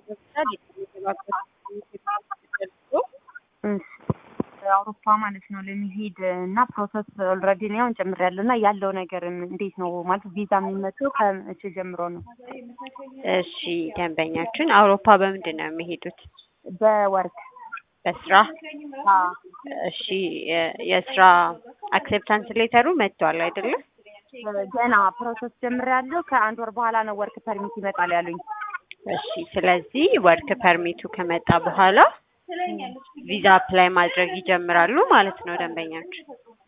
ይመስላል አውሮፓ ማለት ነው ለሚሄድ እና ፕሮሰስ ኦልሬዲ ነው አሁን ጨምሬያለሁ እና ያለው ነገር እንዴት ነው ማለት ቪዛ የሚመጣው ከመቼ ጀምሮ ነው? እሺ ደንበኛችን አውሮፓ በምንድን ነው የሚሄዱት? በወርክ በስራ እሺ የ- የስራ አክሴፕታንስ ሌተሩ መጥቷል አይደለም? ገና ፕሮሰስ ጀምሬያለሁ። ከአንድ ወር በኋላ ነው ወርክ ፐርሚት ይመጣል ያሉኝ። እሺ ስለዚህ ወርክ ፐርሚቱ ከመጣ በኋላ ቪዛ አፕላይ ማድረግ ይጀምራሉ ማለት ነው ደንበኛችን።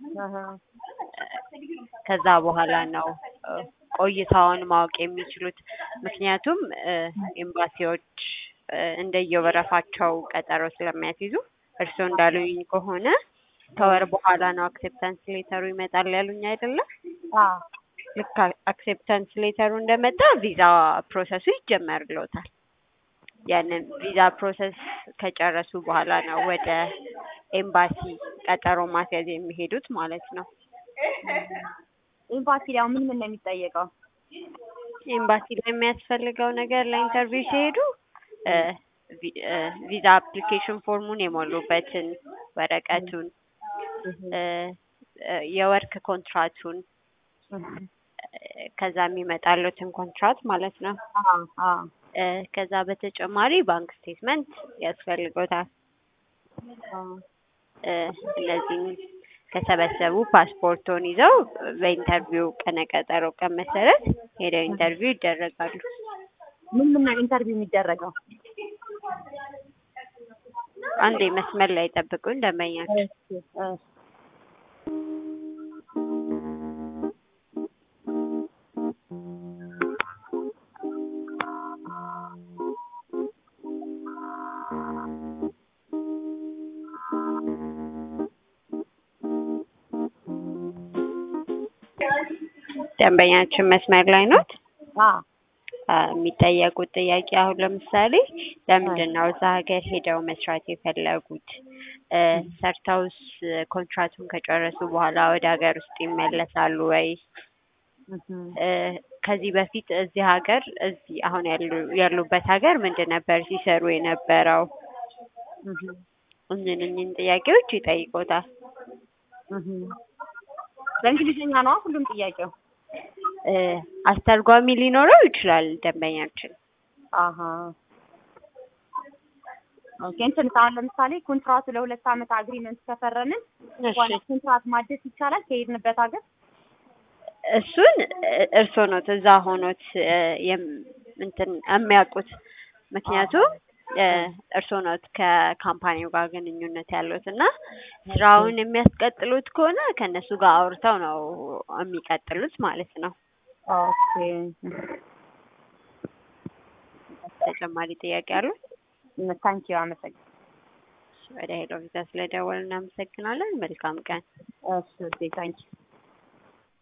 ከዛ በኋላ ነው እ፣ ቆይታውን ማወቅ የሚችሉት። ምክንያቱም እ፣ ኤምባሲዎች እ፣ እንደየወረፋቸው ቀጠሮ ስለሚያስይዙ እርስዎ እንዳሉኝ ከሆነ ከወር በኋላ ነው አክሴፕታንስ ሌተሩ ይመጣል ያሉኝ አይደለም? ልክ አክሴፕታንስ ሌተሩ እንደመጣ ቪዛ ፕሮሰሱ ይጀመርልዎታል። ያንን ቪዛ ፕሮሰስ ከጨረሱ በኋላ ነው ወደ ኤምባሲ ቀጠሮ ማስያዝ የሚሄዱት ማለት ነው። ኤምባሲ ያው ምን ምን ነው የሚጠየቀው? ኤምባሲ ላይ የሚያስፈልገው ነገር ለኢንተርቪው ሲሄዱ እ፣ ቪ- እ፣ ቪዛ አፕሊኬሽን ፎርሙን የሞሉበትን ወረቀቱን እ፣ እ፣ የወርክ ኮንትራቱን እ፣ ከዛ የሚመጣሉትን ኮንትራት ማለት ነው። እ፣ ከዛ በተጨማሪ ባንክ ስቴትመንት ያስፈልጎታል። እ፣ እነዚህም ከሰበሰቡ ፓስፖርቶን ይዘው በኢንተርቪው ቀነ ቀጠሮ ቀን መሰረት ሄደው ኢንተርቪው ይደረጋሉ። ምን ምን ነው ኢንተርቪው የሚደረገው? አንዴ መስመር ላይ ጠብቁን ደንበኛችን። ደንበኛችን መስመር ላይ ኖት? አ፣ የሚጠየቁት ጥያቄ አሁን ለምሳሌ ለምንድን ነው እዛ ሀገር ሄደው መስራት የፈለጉት? እ፣ ሰርተውስ ኮንትራቱን ከጨረሱ በኋላ ወደ ሀገር ውስጥ ይመለሳሉ ወይ? እ፣ ከዚህ በፊት እዚህ ሀገር እዚህ አሁን ያሉ ያሉበት ሀገር ምንድን ነበር ሲሰሩ የነበረው? እኝን እኝን ጥያቄዎች ይጠይቆታል። በእንግሊዝኛ ነው ሁሉም ጥያቄው? እ፣ አስተርጓሚ ሊኖረው ይችላል ደንበኛችን። አሀ ኦኬ። እንትን አሁን ለምሳሌ ኮንትራቱ ለሁለት ዓመት አግሪመንት ከፈረምን እሺ በኋላ ኮንትራት ማደስ ይቻላል ከሄድንበት ሀገር? እሱን እ፣ እርስዎ ኖት እዛ ሆኖት እ፣ የም- እንትን የሚያውቁት ምክንያቱም እ፣ እርስዎ ኖት ከካምፓኒው ጋር ግንኙነት ያሉት እና ስራውን የሚያስቀጥሉት ከሆነ ከእነሱ ጋር አውርተው ነው የሚቀጥሉት ማለት ነው። ኦኬ ተጨማሪ ጥያቄ አሉ? ታንኪዩ አመሰግናለሁ። ወደ ሄሎ ቪዛ ስለደወል እናመሰግናለን። መልካም ቀን። እሺ ታንኪዩ